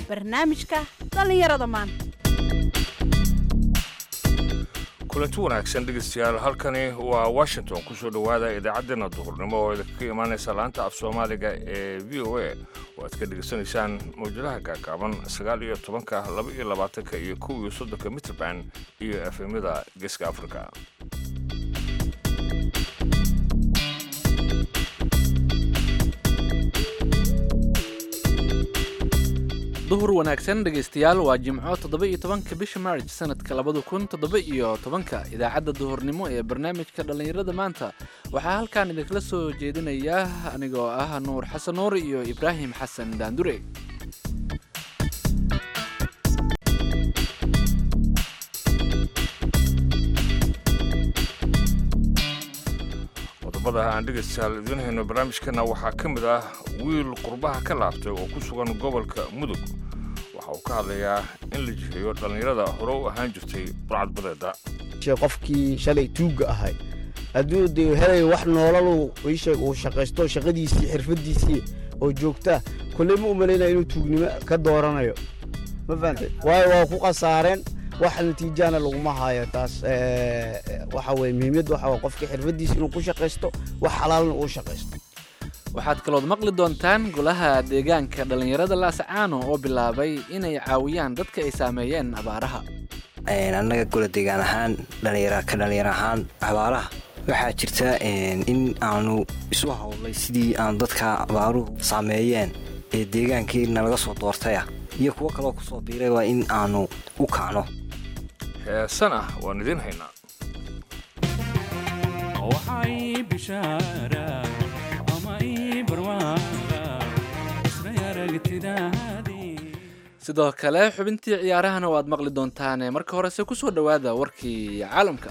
barnaamijka dhallinyarada maanta kulanti wanaagsan dhegeystayaal halkani waa washington kusoo dhowaada idaacaddeenna duhurnimo oo idinka imaanaysa laanta af soomaaliga ee v o a oo aad ka dhegeysanaysaan mawjadaha gaagaaban sagaal iyo tobanka laba iyo labaatanka iyo kow iyo soddonka mitrband iyo efemyada geeska afrika duhur wanaagsan dhegaystayaal waa jimco toddoba iyo tobanka bisha maarj sanadka labada kun toddoba iyo tobanka idaacadda duhurnimo ee barnaamijka dhallinyarada maanta waxaa halkan idinkala soo jeedinaya anigoo ah nuur xasan nuur iyo ibraahim xasan daandure qodobada aan dhegaystayaal idiin hayno barnaamijkana waxaa ka mid ah wiil qurbaha ka laabtay oo ku sugan gobolka mudug waxa uu ka hadlayaa in la jiheeyo dhallinyarada hore u ahaan jirtay burcadbadeeda qofkii shalay tuugga ahay hadduu de helay wax noolal iisheeg uu shaqaysto shaqadiisii xirfadiisii oo joogtaa kolley ma u malaynaya inuu tuugnimo ka dooranayo ma fahantay waayo waa ku khasaareen wax natiijana laguma haayo taas waxa weye muhiimad waxa waa qofka xirfadiisa inuu ku shaqaysto wax xalaalna uu shaqaysto waxaad kalood maqli doontaan golaha deegaanka dhallinyarada laasacaano oo bilaabay inay caawiyaan dadka ay saameeyeen abaaraha annaga gola deegaan ahaan dhallinyara ka dhallinyar ahaan abaaraha waxaa jirta in aanu isu howlay sidii aan dadka abaaruhu saameeyeen ee deegaankii nalaga soo doortaya iyo kuwo kaloo kusoo biiray waa in aanu u kacno heesan ah waan idiin haynaa sidoo kale xubintii ciyaarahana waad maqli doontaane marka horese kusoo dhowaada warkii caalamka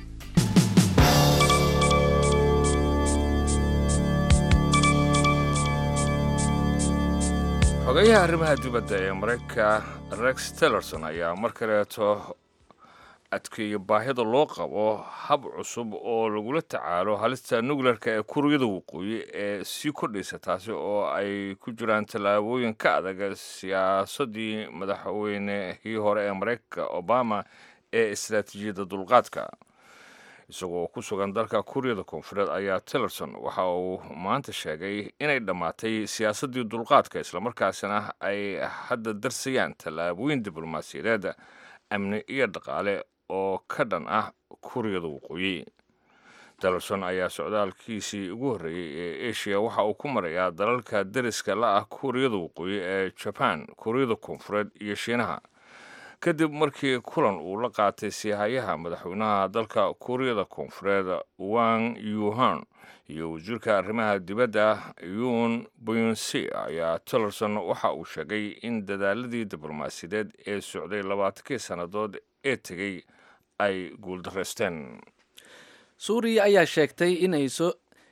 xogeyaha arrimaha dibadda ee maraykanka rex tillerson ayaa mar kaleeto adkeeya baahida loo qabo hab cusub oo lagula tacaalo halista nukleerka ee kuuriyada waqooyi ee sii kordhaysa taasi oo ay ku jiraan tallaabooyin ka adag siyaasadii madaxweynehii hore ee maraykanka obama ee istaraatiijiyadda dulqaadka isagoo ku sugan dalka kuuriyada koonfureed ayaa tillerson waxa uu maanta sheegay inay dhammaatay siyaasaddii dulqaadka islamarkaasina ay hadda darsayaan tallaabooyin diblomaasiyadeed amni iyo dhaqaale oo ka dhan ah kuuriyada waqooyi tillerson ayaa socdaalkiisii ugu horreeyey ee asia waxa uu ku marayaa dalalka dariska la ah kuuriyada waqooyi ee jaban kuuriyada koonfureed iyo shiinaha kadib markii kulan uu la qaatay siihayaha madaxweynaha dalka kuuriyada koonfureed wang yuhan iyo wasiirka arrimaha dibadda yun buyonsi ayaa tillerson waxa uu sheegay in dadaaladii diblomaasiyadeed ee socday labaatankii sannadood ee tegey ay guuldaraysteen suuriya ayaa sheegtay inay soo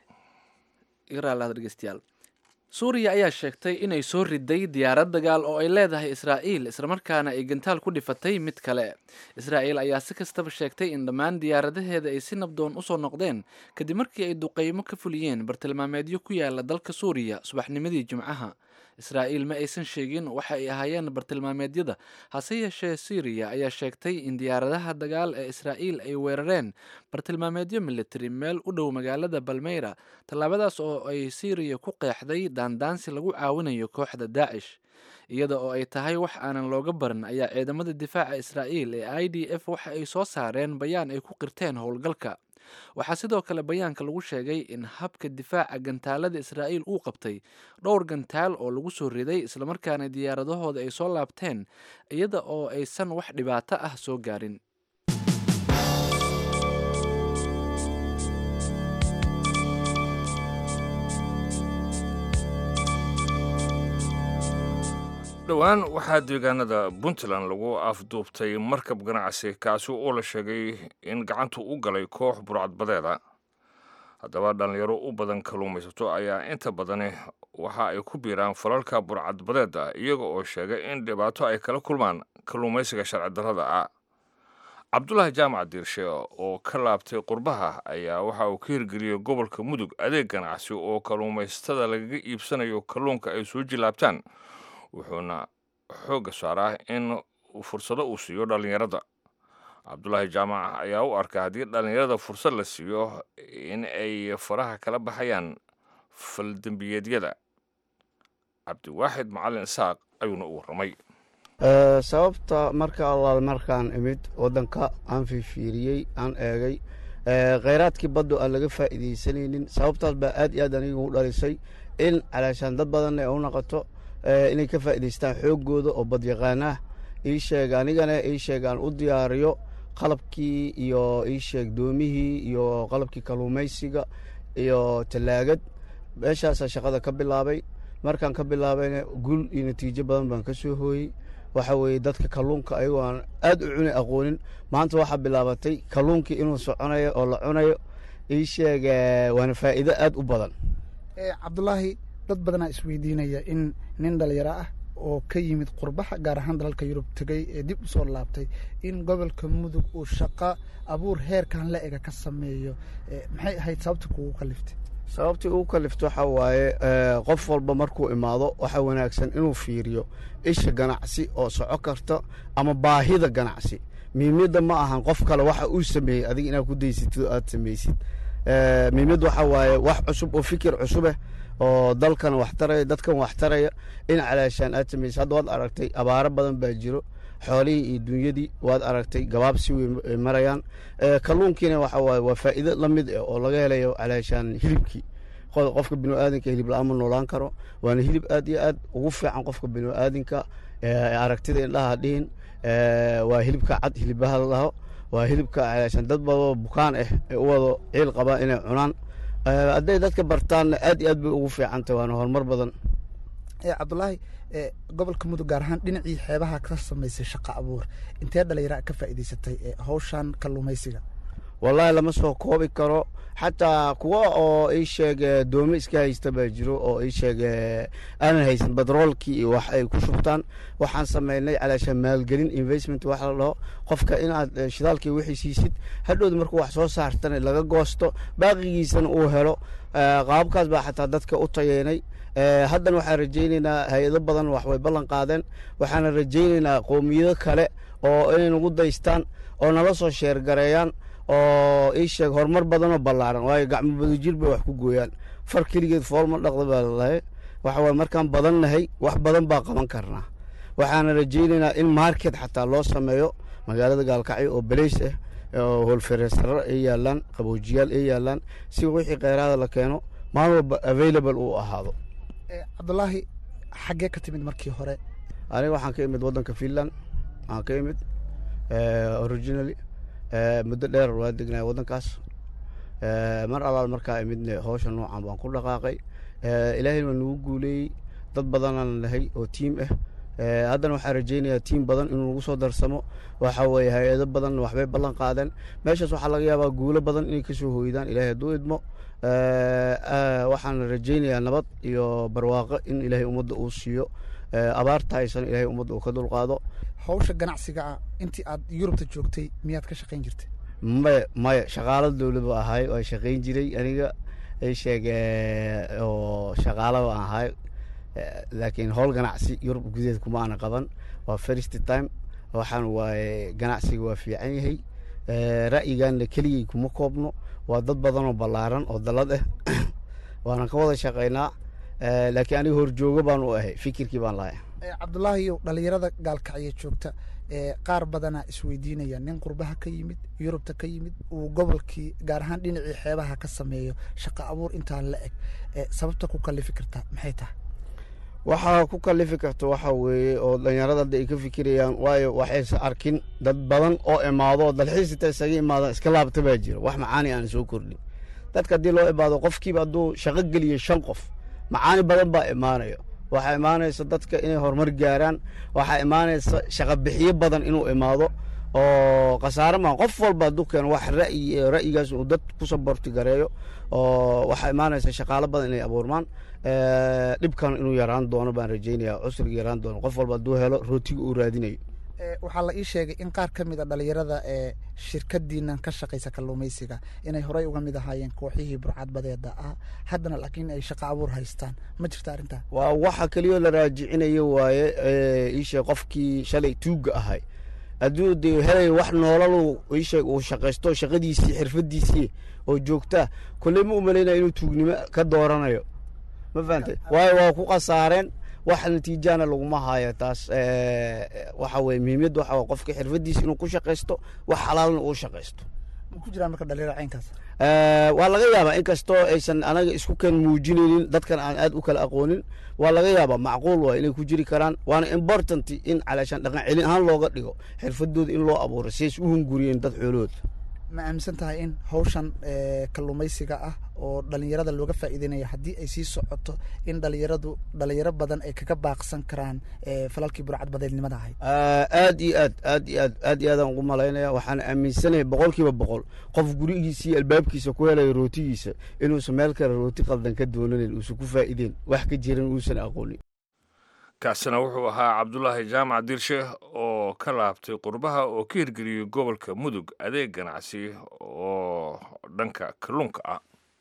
dhegeystayaal suuriya ayaa sheegtay inay soo riday diyaarad dagaal oo ay leedahay israa'iil islamarkaana ay gantaal ku dhifatay mid kale israa'iil ayaa si kastaba sheegtay in dhammaan diyaaradaheeda ay si nabdoon usoo noqdeen kadib markii ay duqeymo ka fuliyeen bartilmaameedyo ku yaala dalka suuriya subaxnimadii jimcaha israa'iil ma aysan sheegin waxa ay ahaayeen bartilmaameedyada hase yeeshee syriya ayaa sheegtay in diyaaradaha dagaal ee israa'iil ay weerareen bartilmaameedyo militari meel u dhow magaalada balmeyra tallaabadaas oo ay syriya ku qeexday daandaansi lagu caawinayo kooxda daacish iyada oo ay tahay wax aanan looga barin ayaa ciidamada difaaca israa'iil ee i d f waxa ay soo saareen bayaan ay ku qirteen howlgalka waxaa sidoo kale bayaanka lagu sheegay in habka difaaca gantaalada israa'iil uu qabtay dhowr gantaal oo lagu soo riday islamarkaana diyaaradahooda ay soo laabteen iyada oo aysan wax dhibaato ah soo gaarin dhowaan waxaa deegaanada puntland lagu afduubtay markab ganacsi kaasi oo la sheegay in gacantu u galay koox burcadbadeeda haddaba dhallinyaro u badan kalluumaysato ayaa inta badani waxa ay ku biiraan falalka burcadbadeeda iyaga oo sheegay in dhibaato ay kala kulmaan kalluumaysiga sharci darrada ah cabdulaahi jaamac diirshe oo ka laabtay qurbaha ayaa waxa uu ka hirgeliyey gobolka mudug adeeg ganacsi oo kalluumaysatada lagaga iibsanayo kalluunka ay soo jilaabtaan wuxuuna xoogga saara in fursado uu siiyo dhallinyarada cabdulaahi jaamac ayaa u arka haddii dhallinyarada fursad la siiyo in ay faraha kala baxayaan faldembiyeedyada cabdiwaaxid macalin isaaq ayuuna u warramay sababta marka allaal markaan imid waddanka aan fiifiiriyey aan eegay kheyraadkii baddu aan laga faa'iidaysanaynin sababtaas baa aad iyo aad aniga u dhalisay in calaashaan dad badanna ay u noqoto inay ka faa'idaystaan xooggooda oo badyaqaanaah ii sheeg anigana ii sheeg aan u diyaariyo qalabkii iyo ii sheeg doomihii iyo qalabkii kalluumaysiga iyo tallaagad meeshaasaa shaqada ka bilaabay markaan ka bilaabayna gul iyo natiijo badan baan ka soo hooyey waxa weeye dadka kalluunka ayagoo aan aad u cuni aqoonin maanta waxaa bilaabatay kalluunkii inuu soconayo oo la cunayo ii sheeg waana faa'iido aad u badan cabdulaahi dad badanaa isweydiinaya in nin dhalinyaro ah oo ka yimid qurbaha gaar ahaan dalalka yurub tegey ee dib u soo laabtay in gobolka mudug uu shaqo abuur heerkan la ega ka sameeyo maxay ahayd sababta kugu kaliftay sababtii ugu kalifto waxaa waaye qof walba markuu imaado waxaa wanaagsan inuu fiiriyo isha ganacsi oo soco karta ama baahida ganacsi miimyadda ma ahan qof kale waxa uu sameeyey adiga inaad ku daysatid oo aad samaysid miimyadda waxaa waaye wax cusub oo fikir cusubeh oo dalkan wax taraya dadkan wax taraya in calaashaan aad samaysid hadda waad aragtay abaaro badan baa jiro xoolihii iyo dunyadii waad aragtay gabaabsi way marayaan kalluunkiina waxa waaye waa faa'iido la mid ah oo laga helayo calaashaan hilibkii qofka biniaadanka hilib la-aan ma noolaan karo waana hilib aad iyo aad ugu fiican qofka biniaadanka aragtida indhaha dhihin waa hilibka cad hilibaha la dhaho waa hilibka calaashaan dad badoo bukaan ah ee u wado ciil qabaan inay cunaan hadday dadka bartaanna aad iyo aad bay ugu fiicantah waana horumar badan cabdulaahi gobolka mudug gaar ahaan dhinacii xeebaha ka samaysay shaqo abuur intee dhalinyara ka faa'iidaysatay hawshan kalluumaysiga wallaahi lama soo koobi karo xataa kuwa oo ii sheeg doomo iska haysta baa jiro oo ii sheeg aanan haysan batroolkii iyo wax ay ku shubtaan waxaan samaynay calaashaan maalgelin investment wax la dhaho qofka inaad shidaalkii wixii siisid hadhowda markuu wax soo saartana laga goosto baaqigiisana uu helo qaababkaas baa xataa dadka u tayeynay haddana waxaan rajaynaynaa hay-ado badan wax way ballan qaadeen waxaana rajaynaynaa qowmiyado kale oo inay nagu daystaan oo nala soo sheergareeyaan oo ii sheeg horumar badanoo ballaaran waayo gacmo badujir bay wax ku gooyaan far keligeed foolma dhaqda baa lalahay waxa waye markaan badan nahay wax badan baa qaban karnaa waxaana rajaynaynaa in market xataa loo sameeyo magaalada gaalkacyo oo beleys ah oo hoolfereesaro ay yaalaan qaboojiyaal ay yaalaan si wixii kheyraada la keeno maalin walba available uu ahaado cabdulaahi xaggee ka timid markii hore aniga waxaan ka imid waddanka finland waxaan ka imid originally muddo dheer waa degnaa waddankaas mar allaal markaa imidne howsha noocan baan ku dhaqaaqay ilaahayna waa nagu guuleeyey dad badanaan nahay oo tiim ah haddana waxaan rajaynayaa tiim badan inuu nagu soo darsamo waxa weeye hay-ado badan waxbay ballan qaadeen meeshaas waxaa laga yaabaa guulo badan inay kasoo hoydaan ilaahay hadduu idmo waxaan rajaynayaa nabad iyo barwaaqo in ilaahay ummadda uu siiyo abaarta haysan ilaahay ummadda uu ka dulqaado hawsha ganacsiga ah intii aad yurubta joogtay miyaad ka shaqayn jirtay maya maya shaqaalo dowlad ba ahay waa shaqayn jiray aniga ay sheeg oo shaqaalo baan ahay laakiin howl ganacsi yurub gudaheed kuma aana qaban waa first time waxaan waaye ganacsiga waa fiican yahay ra'yigaana keligay kuma koobno waa dad badan oo ballaaran oo dalad ah waanan ka wada shaqaynaa laakiin aniga horjoogo baan u ahay fikirkii baan lahay cabdulaahiyo dhalinyarada gaalkacyo joogta qaar badanaa isweydiinaya nin qurbaha ka yimid yurubta ka yimid uu gobolkii gaar ahaan dhinacii xeebaha ka sameeyo shaqo abuur intaa la eg sababta ku kalifi kartaa maxay tahay waxaa ku kalifi karta waxa weeye oo dhalinyarada hadda ay ka fikirayaan waayo waxaysa arkin dad badan oo imaado dalxiis inta isaga imaadaan iska laabta baa jira wax macaani aan soo kordhin dadka haddii loo imaado qofkiiba hadduu shaqo geliyo shan qof macaani badan baa imaanayo waxaa imaanaysa dadka inay horumar gaaraan waxaa imaanaysa shaqo bixiyo badan inuu imaado oo khasaare maa qof walba hadduu keeno wax ra'yi ra'yigaas uu dad ku saborti gareeyo oo waxaa imaanaysa shaqaalo badan inay abuurmaan dhibkan inuu yaraan doono baan rajaynaya cusriga yaraan doono qof walba hadduu helo rootiga uu raadinayo waxaa la ii sheegay in qaar ka mid a dhalinyarada ee shirkadiinan ka shaqaysa kalluumaysiga inay horey uga mid ahaayeen kooxihii burcadbadeeda ah haddana laakiin ay shaqo abuur haystaan ma jirta arrintaa waa waxa keliyoo la raajicinayo waaye iisheeg qofkii shalay tuugga ahay hadduu de helay wax noolal iisheeg uu shaqaysto shaqadiisii xirfadiisii oo joogtaa kolley ma u malaynaya inuu tuugnimo ka dooranayo ma fahantay waayo waa ku khasaareen wax natiijana laguma hayo taas waxa weye muhiimyadda waxa waa qofka xirfadiisa inuu ku shaqaysto wax xalaalna uu shaqaysto ma ku jiraan marka dhalinyaro caynkaas waa laga yaabaa inkastoo aysan anaga isku kan muujinaynin dadkan aan aad u kala aqoonin waa laga yaabaa macquul waa inay ku jiri karaan waana important in calaashaan dhaqan celin ahaan looga dhigo xirfadooda in loo abuuro siays u hunguriyeen dad xoolahooda ma aaminsan tahay in hawshan kalluumaysiga ah oo dhalinyarada looga faa'iideynaya haddii ay sii socoto in dhalinyaradu dhalinyaro badan ay kaga baaqsan karaan falalkii burcad badeednimada ahayd aad iyo aad aad iyo aad aad iyo aadaan ugu malaynaya waxaan aaminsanahay boqol kiiba boqol qof gurigiisa iyo albaabkiisa ku helaya rootigiisa inuusan meel kale rooti qaldan ka doonanin uusan ku faa'iideen wax ka jiran uusan aqoonin kaasina wuxuu ahaa cabdulaahi jaamac diirshe oo ka laabtay qurbaha oo ka hirgeliyey gobolka mudug adeeg ganacsi oo dhanka kalluunka ah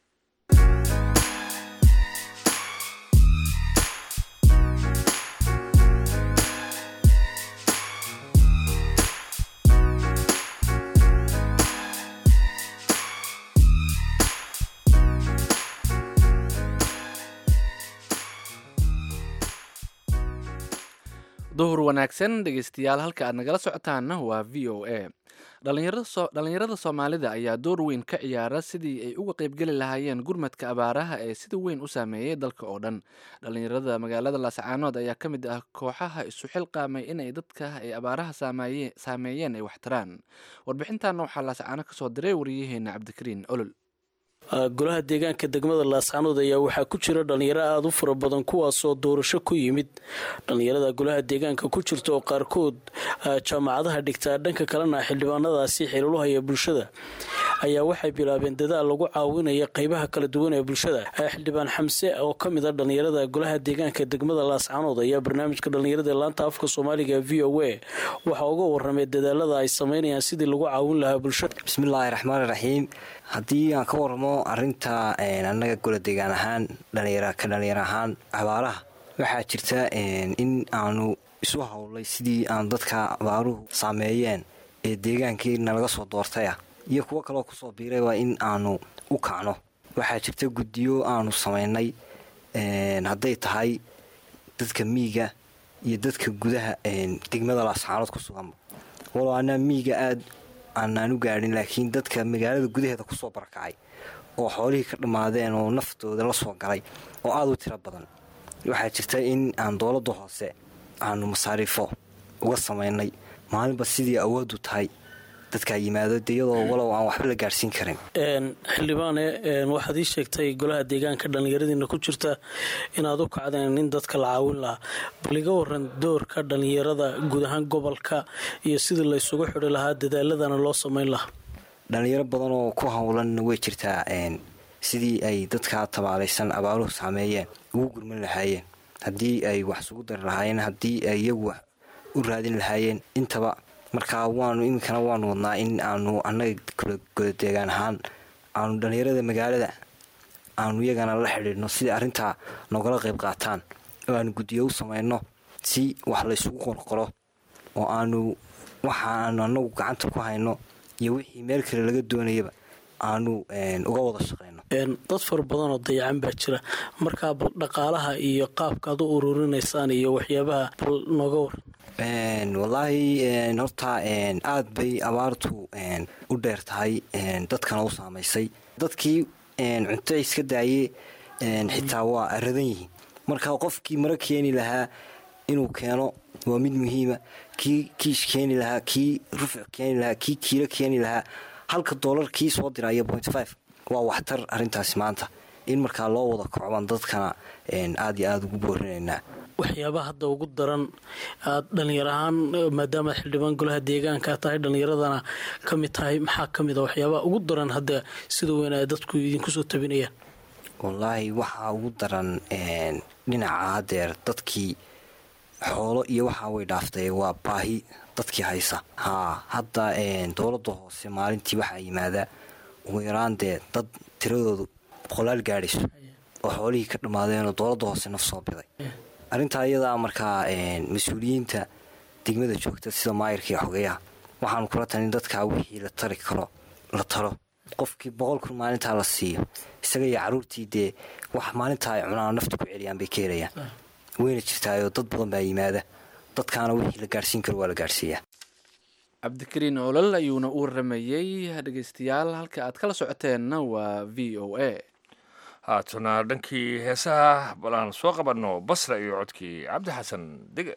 duhur wanaagsan dhegeystayaal halka aad nagala socotaanna waa v o a dhalinyarada soomaalida ayaa door weyn ka ciyaara sidii ay uga qeybgeli lahaayeen gurmadka abaaraha ee sida weyn u saameeyey dalka oo dhan dhalinyarada magaalada laascaanood ayaa ka mid ah kooxaha isu xilqaamay inay dadka ay abaaraha saameeyeen ay waxtaraan warbixintaana waxaa laascaano kasoo diray wariyaheena cabdikariin olol golaha deegaanka degmada laascaanood ayaa waxaa ku jira dhalinyaro aada u fara badan kuwaasoo doorasho ku yimid dhalinyarada golaha deegaanka ku jirta oo qaarkood jaamacadaha dhigtaa dhanka kalena xildhibaanadaasi xiriiruhaya bulshada ayaa waxay bilaabeen dadaal lagu caawinaya qeybaha kala duwan ee bulshada xildhibaan xamse oo ka mid a dhalinyarada golaha deegaanka degmada laascaanood ayaa barnaamijka dhalinyarada ee laanta afka soomaaliga v o a waxaa uga waramay dadaalada ay sameynayaan sidii lagu caawin lahaa bulshada bismillaahi raxmaani raxiim haddii aan ka waramo arinta annaga gola deegaan ahaan dhalinyara ka dhalinyar ahaan abaaraha waxaa jirta in aanu isu howlay sidii aan dadka abaaruhu saameeyeen ee deegaankii nalaga soo doortaya iyo kuwo kaloo kusoo biiray waa in aanu u kacno waxaa jirta guddiyo aanu samaynay hadday tahay dadka miiga iyo dadka gudaha degmada laascaanood ku sugan walow anaa miiga aada aanaan u gaadhin laakiin dadka magaalada gudaheeda kusoo barakacay oo xoolihii ka dhammaadeen oo naftooda la soo galay oo aada u tiro badan waxaa jirta in aan dowladda hoose aanu masaariifo uga samaynay maalinba sidii awooddu tahay dadkaa yimaado de iyadoo walow aan waxba la gaadhsiin karin xildhibaane waxaad ii sheegtay golaha deegaanka dhallinyaradiina ku jirta inaad u kacdeen in dadka la caawin lahaa bal iga waran doorka dhallinyarada guud ahaan gobolka iyo sidii la ysugu xidhi lahaa dadaaladana loo samayn lahaa dhalinyaro badan oo ku howlan way jirtaa sidii ay dadkaa tabaalaysan abaaruhu saameeyeen ugu gurman lahaayeen haddii ay wax isugu dari lahaayeen haddii ay iyagu wax u raadin lahaayeen intaba markaa waanu iminkana waanu wadnaa in aanu annaga godadeegaan ahaan aanu dhallinyarada magaalada aanu iyagana la xidhiidhno sidai arrintaa noogala qayb qaataan oo aanu guddiyo u samayno si wax laysugu qorqoro oo aanu waxa aanu annagu gacanta ku hayno iyo wixii meel kale laga doonayaba aanu uga wada shaqayno dad fara badan oo dayacan baa jira markaa bal dhaqaalaha iyo qaabka ad u ururinaysaan iyo waxyaabaha bal nooga war wallaahi horta aada bay abaartu u dheer tahay dadkana u saamaysay dadkii cunto iska daayee xitaa waa aradan yihiin marka qofkii maro keeni lahaa inuu keeno waa mid muhiima kii kiish keeni lahaa kii rufuc keeni lahaa kii kiilo keeni lahaa halka doolar kii soo diraya point five waa waxtar arrintaasi maanta in markaa loo wada kocban dadkana aada iyo aada ugu boorinaynaa waxyaabaha hadda ugu daran aad dhalinyar ahaan maadaamaad xildhibaan golaha deegaanka tahay dhallinyaradana ka mid tahay maxaa ka mid a waxyaabaha ugu daran hadda sida weyn ay dadku idinku soo tabinayaan wallaahi waxaa ugu daran dhinaca hadeer dadkii xoolo iyo waxaa way dhaaftay waa baahi dadkii haysa haa hadda dowladda hoose maalintii waxaa yimaada ugu yaraan dee dad tiradoodu boqolaal gaadhayso oo xoolihii ka dhammaadeenoo dowladda hoose naf soo biday arrintaa iyadaa markaa mas-uuliyiinta degmada joogta sida maayirka iyo xogeyaha waxaanu kula talin dadkaa wixii la tari karo la talo qofkii boqol kun maalintaa la siiyo isaga iyo caruurtii dee wax maalintaa ay cunaan nafta ku celiyaan bay ka helayaan wayna jirtaayoo dad badan baa yimaada dadkaana wixii la gaadhsiin karo waa la gaadhsiiyaa cabdikariin olol ayuuna u waramayey dhegeystayaal halka aad kala socoteenna waa v o a haatana dhankii heesaha bal aan soo qabanno basra iyo codkii cabdi xasan dege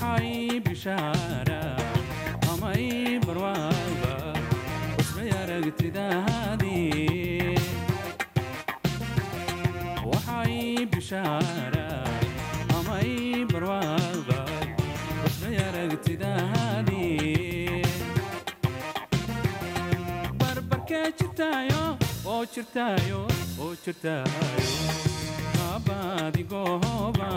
waxay bishaara amay barwaaba usmay aragtidaadii waxay bishaara amay barwaaba usmay aragtidaadii barbarkee jirtaayo oo jirtaayo oo jirtaayo abaadigooba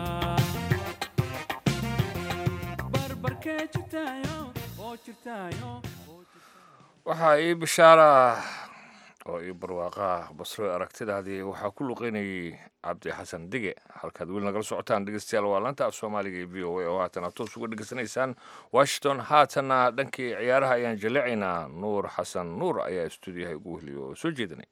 barbarkee jirtaayo oo jirtaayo waxaa ii bishaara oo ii barwaaqaa basro aragtidaadii waxaa ku luqeynayay cabdi xasan dige halkaad weli nagala socotaan dhegeystayaal waa laanta af soomaaliga ee v o a oo haatan aad toos uga dhegeysanaysaan washington haatanna dhankii ciyaaraha ayaan jaleecaynaa nuur xasan nuur ayaa stuudiyaha ugu wehliya oo soo jeedinay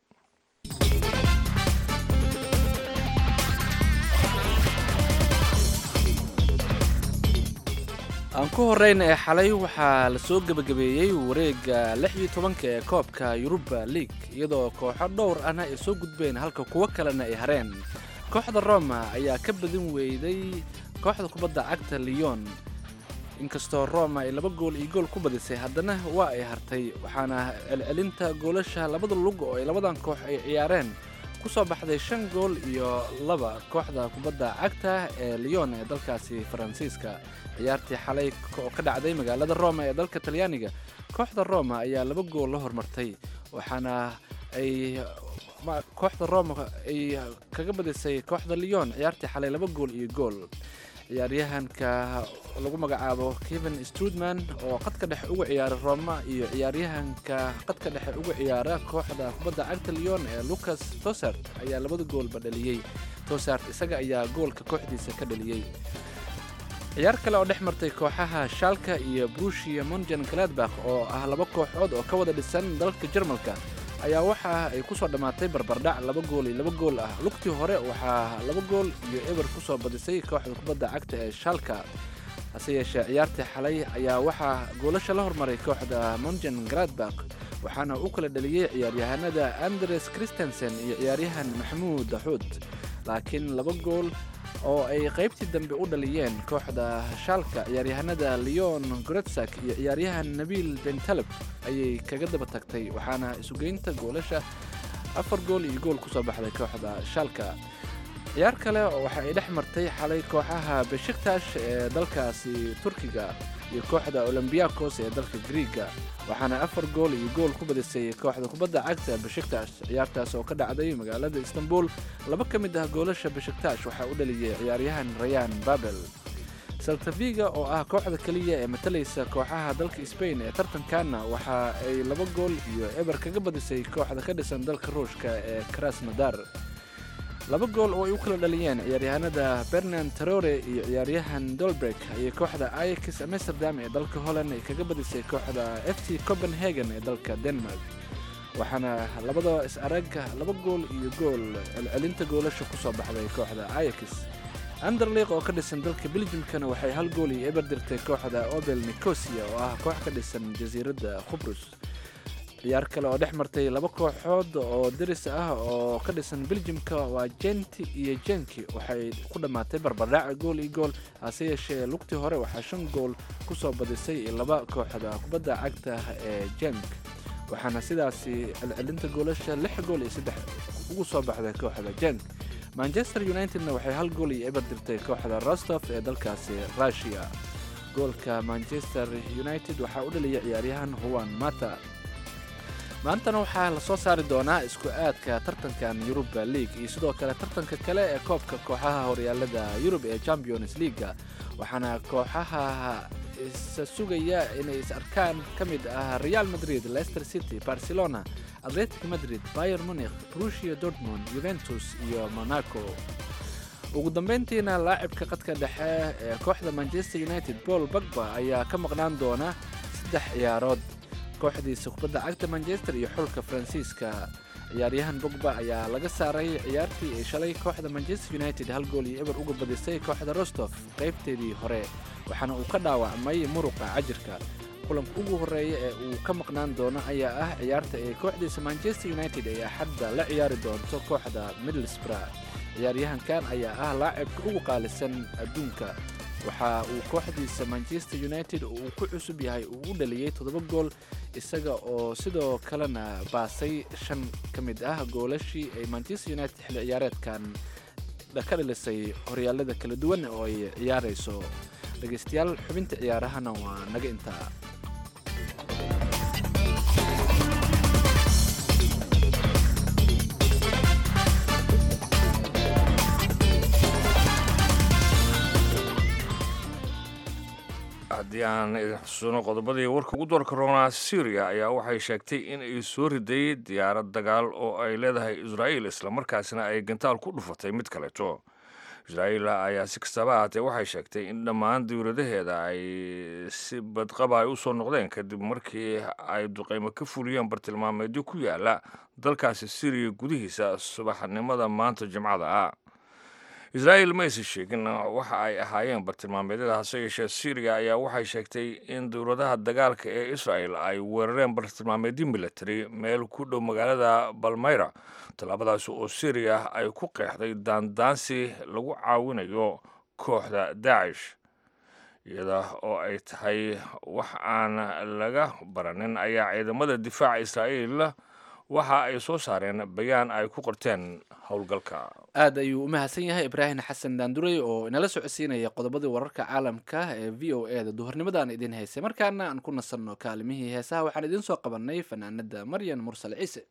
aan ku horeyna ee xalay waxaa la soo gebagabeeyey wareegga lix iyo tobanka ee koobka yuruba league iyadoo kooxo dhowr ahna ay soo gudbeen halka kuwo kalena ay hareen kooxda roma ayaa ka badin weyday kooxda kubadda cagta leon inkastoo roma ay laba gool iyo gool ku badisay haddana waa ay hartay waxaana celcelinta goolasha labada lug oo ay labadan koox ay ciyaareen ku soo baxday shan gool iyo laba kooxda kubadda cagta ee leon ee dalkaasi faransiiska ciyaartii xalay oo ka dhacday magaalada roma ee dalka talyaaniga kooxda roma ayaa laba gool la hormartay waxaana ay ma- kooxda roma ay kaga badisay kooxda leon ciyaartii xalay laba gool iyo gool ciyaaryahanka lagu magacaabo kevin strudman oo qadka dhexe uga ciyaara roma iyo ciyaaryahanka qadka dhexe uga ciyaara kooxda kubadda cagta leon ee lucas tosart ayaa labada goolba dhaliyey tosart isaga ayaa goolka kooxdiisa ka dhaliyey ciyaar kale oo dhex martay kooxaha shalka iyo brushia monjan gladbach oo ah laba kooxood oo ka wada dhisan dalka jarmalka ayaa waxa ay ku soo dhammaatay barbardhac laba gool iyo laba gool ah lugtii hore waxaa laba gool iyo eber ku soo badisay kooxda kubadda cagta ee shalka hase yeeshee ciyaartii xalay ayaa waxaa goolasha la hormaray kooxda monjan gladbach waxaana u kala dhaliyey ciyaaryahanada andres christensen iyo ciyaaryahan maxamuud daxuud laakiin laba gool oo ay qaybtii dambe u dhaliyeen kooxda shaalka ciyaaryahanada leon goretsak iyo ciyaaryahan nabiil bentaleb ayay kaga daba tagtay waxaana isugeynta goolasha afar gool iyo gool kusoo baxday kooxda shaalka ciyaar kale oo waxa ay dhex martay xalay kooxaha beshiktash ee dalkaasi turkiga iyo kooxda olombiakos ee dalka griiga waxaana afar gool iyo gool ku badisay kooxda kubadda cagta beshiktash ciyaartaas oo ka dhacday magaalada istanbul laba ka mid ah goolasha beshiktash waxaa u dhaliyay ciyaaryahan rayan babel saltaviga oo ah kooxda keliya ee matalaysa kooxaha dalka sbain ee tartankaana waxa ay laba gool iyo eber kaga badisay kooxda ka dhisan dalka ruushka ee krasnodar laba gool oo ay u kala dhaliyeen ciyaaryahanada bernan tarore iyo ciyaaryahan dolbrek ayay kooxda ayax amsterdam ee dalka holland ay kaga badisay kooxda f c copenhagen ee dalka denmark waxaana labada is-arag laba gool iyo gool celcelinta goolasha ku soo baxday kooxda ayax anderliq oo ka dhisan dalka beljimkana waxay hal gool iyo eber dirtay kooxda obel nicosia oo ah koox ka dhisan jasiiradda khubrus ciyaar kale oo dhex martay laba kooxood oo deris ah oo ka dhisan beljimka waa jenti iyo jenki waxay ku dhammaatay barbardhac gool iyo gool hase yeeshee lugtii hore waxaa shan gool ku soo badisay laba kooxda kubadda cagta ee jenk waxaana sidaasi celcelinta goolasha lix gool iyo saddex ugu soo baxday kooxda jenk manchester unitedna waxay hal gool iyo eber dirtay kooxda rostov ee dalkaasi russia goolka manchester united waxaa u dhaliyay ciyaaryahan huwan mata maantana waxaa la soo saari doonaa isku aadka tartankan yuruba league iyo sidoo kale tartanka kale ee koobka kooxaha horyaalada yurub ee champions leaga waxaana kooxaha isa sugaya inay is arkaan ka mid ah real madrid leicester city barcelona atletic madrid bayer munich brusia dortmund juventus iyo monaco ugu dambeyntiina laacibka qadka dhexe ee kooxda manchester united paul bagba ayaa ka maqnaan doona saddex ciyaarood kooxdiisa kubadda cagta manchester iyo xulka faransiiska ciyaaryahan bogba ayaa laga saaray ciyaartii ay shalay kooxda manchester united hal gool iyo eber uga badisay kooxda rostof qaybteedii hore waxaana uu ka dhaawacmay muruqa cajirka kulanka ugu horeeya ee uu ka maqnaan doono ayaa ah ciyaarta ay kooxdiisa manchester united ay axadda la ciyaari doonto kooxda middlesbrough ciyaaryahankan ayaa ah laacibka ugu qaalisan adduunka waxa uu kooxdiisa manchester united uu ku cusub yahay uu u dhaliyey toddoba gool isaga oo sidoo kalena baasay shan ka mid ah goolashii ay manchester united xilli ciyaareedkan ka dhalisay horyaalada kala duwan oo ay ciyaarayso dhegeystayaal xubinta ciyaarahana waa naga intaa haddii aan idin xusuuno qodobadii warka ugu doorka roonaa syriya ayaa waxay sheegtay in ay soo riday diyaarad dagaal oo ay leedahay israa'iil islamarkaasina ay gantaal ku dhufatay mid kaleeto israa'iil ayaa si kastaba ahaatee waxay sheegtay in dhammaan dowladaheeda ay si badqaba ay u soo noqdeen kadib markii ay duqaymo ka fuliyeen bartilmaameedyo ku yaala dalkaasi syriya gudihiisa subaxnimada maanta jimcada ah israa'iil ma aysan sheegin waxa ay ahaayeen bartilmaameedyada hase yeeshee syriya ayaa waxay sheegtay in dowladaha dagaalka ee israa'el ay weerareen bartilmaameedyo military meel ku dhow magaalada balmayra tallaabadaasi oo syriya ay ku qeexday daandaansi lagu caawinayo kooxda daacish iyada oo ay tahay wax aan laga baranin ayaa ciidamada difaaca israa'iil waxa ay soo saareen bayaan ay ku qorteen howlgalka aad ayuu u mahadsan yahay ibraahim xasan daandurey oo inala socodsiinaya qodobadii wararka caalamka ee v o e da duhurnimada aan idiin haysay markaana aan ku nasanno kaalimihii heesaha waxaan idiin soo qabannay fanaanada maryan mursal ciise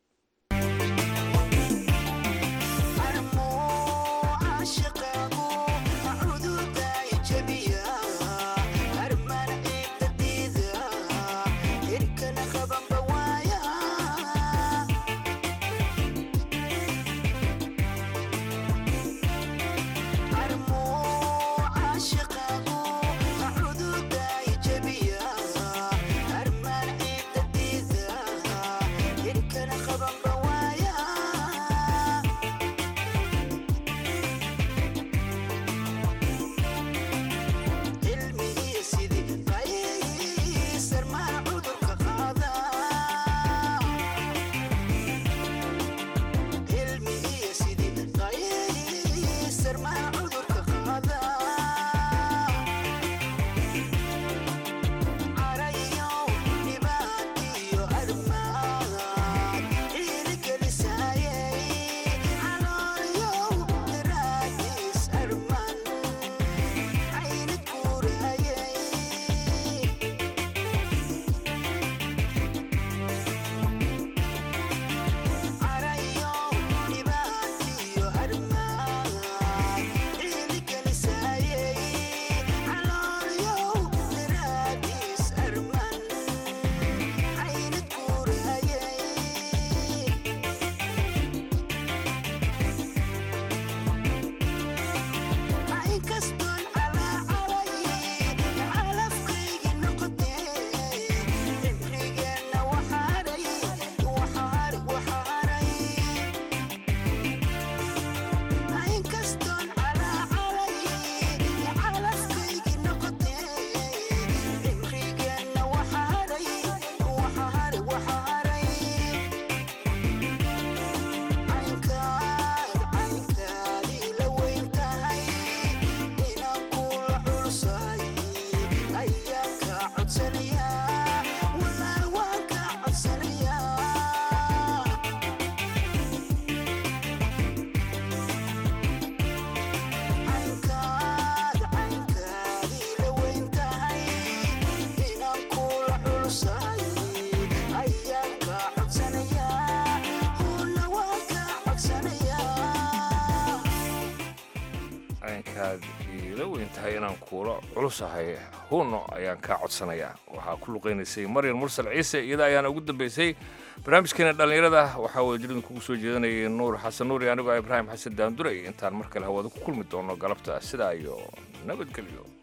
caynkaad iila weyn tahay inaan kuula culusahay huuno ayaan kaa codsanayaa waxaa ku luqaynaysay maryan mursal ciise iyada ayaana ugu dambaysay barnaamijkeena dhallinyarada waxaa wada jiridin kugu soo jeedanayay nuur xasan nuur iyo anigoo ibraahim xasan daandurey intaan mar kale hawada ku kulmi doono galabta sidaa iyo nabadgelyo